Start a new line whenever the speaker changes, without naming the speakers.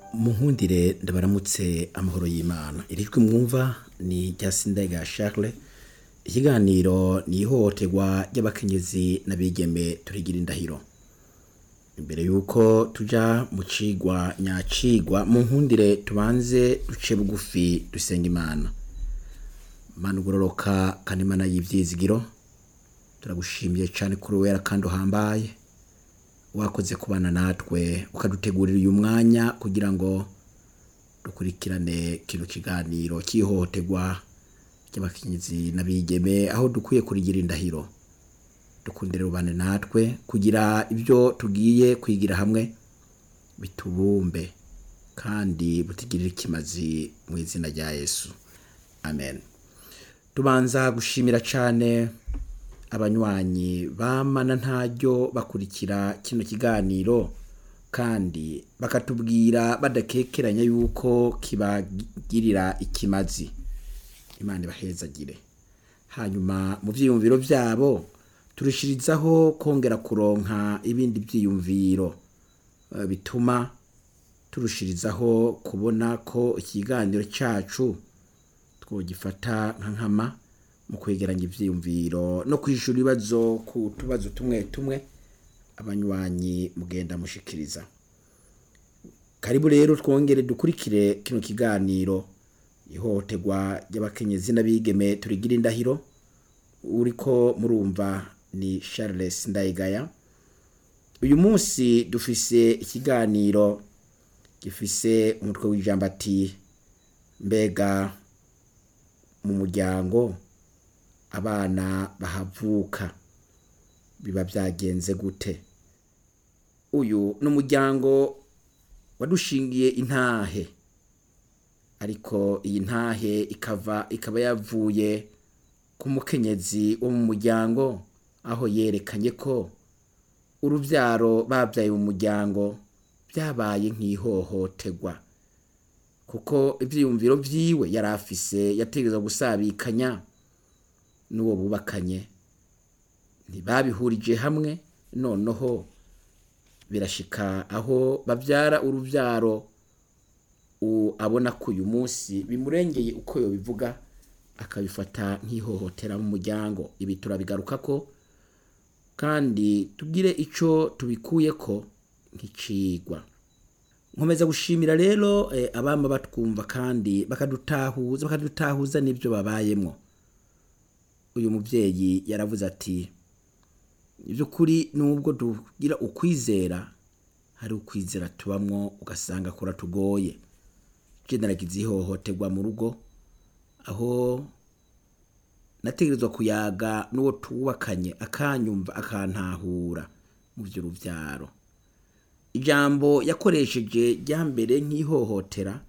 munkundire ndabaramutse amahoro y'imana irijwi mwumva ni rya sindayga charles ikiganiro ni ihohoterwa ry'abakenyezi n'abigeme turigira indahiro imbere yuko tuja mu cigwa nyacigwa mu nkundire tubanze duce bugufi dusenga imana mana ugororoka kandi imana y'ivyizigiro turagushimiye cane kuri wera kandi uhambaye wakoze kubana natwe ukadutegurira uyu mwanya kugira ngo dukurikirane kino kiganiro cy'ihohoterwa ry'abakenyezi n'abigeme aho dukwiye kurigira indahiro dukundire rubane natwe kugira ibyo tugiye kwigira hamwe bitubumbe kandi butigirire ikimazi mu izina rya yesu amen tubanza gushimira cane abanywanyi bamana ntaryo bakurikira kino kiganiro kandi bakatubwira badakekeranya yuko kibagirira ikimazi imana ibahezagire hanyuma mu vyiyumviro vyabo turushirizaho kongera kuronka ibindi vyiyumviro eh, bituma turushirizaho kubona ko ikiganiro cacu twogifata nka nkama mu kwegeranya ivyiyumviro no kwishura ibibazo ku tubazo tumwe tumwe abanywanyi mugenda mushikiriza karibu rero twongere dukurikire kino kiganiro ihohoterwa ry'abakenyezi n'abigeme turigira indahiro uriko murumva ni Charles Ndayigaya uyu munsi dufise ikiganiro gifise umutwe w'ijambo ati mbega mu muryango abana bahavuka biba byagenze gute uyu ni umuryango wadushingiye intahe ariko iyi ntahe ikava ikaba yavuye ku mukenyezi wo mu muryango aho yerekanye ko urubyaro babyaye mu muryango byabaye nk'ihohoterwa kuko ibyiyumviro byiwe yari afise yategereza gusabikanya n'uwo bubakanye ntibabihurije hamwe noneho birashika aho babyara urubyaro u- abona ko uyu munsi bimurengeye uko yobivuga akabifata nk'ihohotera mu muryango ibi turabigaruka ko kandi tugire ico tubikuye ko nk'icigwa nkomeza gushimira rero eh, abama batwumva kandi bakadutahuza bakadutahuza n'ibyo babayemwo uyu muvyeyi yaravuze ati iby'ukuri nubwo tugira ukwizera hari ukwizera tubamwo ugasanga kuratugoye je naragize ihohoterwa mu rugo aho nategerezwa kuyaga n'uwo tubakanye akanyumva akantahura mu vy'uruvyaro ijambo yakoresheje rya mbere nk'ihohotera